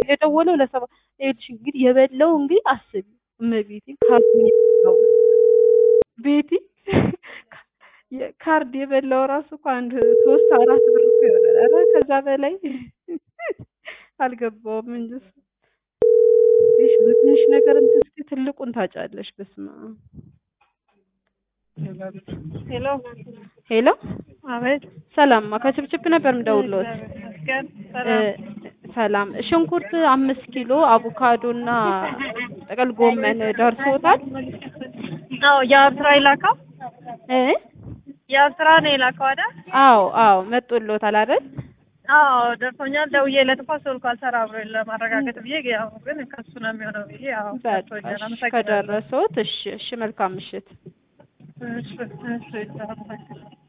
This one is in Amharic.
የደወለው ለሰባ ይኸውልሽ እንግዲህ የበላው እንግዲህ አስቢ እመቤቴ ካርድ የበላው ቤቲ ካርድ የበላው ራሱ እኮ አንድ ሶስት አራት ብር እኮ ይሆናል። ኧረ ከዛ በላይ አልገባውም እንጂ እሱ ትንሽ በትንሽ ነገር እንትን ስትይ ትልቁን ታጫለሽ። በስመ አብ ሄሎ ሄሎ አቤት። ሰላምማ ከችብችብ ነበር የምደውልዎት። ይመስገን እ ሰላም። ሰላም ሽንኩርት አምስት ኪሎ አቮካዶ እና ጥቅል ጎመን ደርሶታል? አዎ የአብ ስራ የላከው እ የአብ ስራ ነው የላከው አይደል? አዎ አዎ መጥቶልዎታል አይደል? አዎ ደርሶኛል። ደውዬለት እኮ ስልኩ አልሰራ ብሎ ለማረጋገጥ ብዬ ያው ግን ከሱ ነው የሚሆነው ብዬ ያው በቃ ደርሶኛል። እሺ፣ አመሰግናለሁ። ከደረሰዎት እሺ እሺ መልካም ምሽት። እሺ እሺ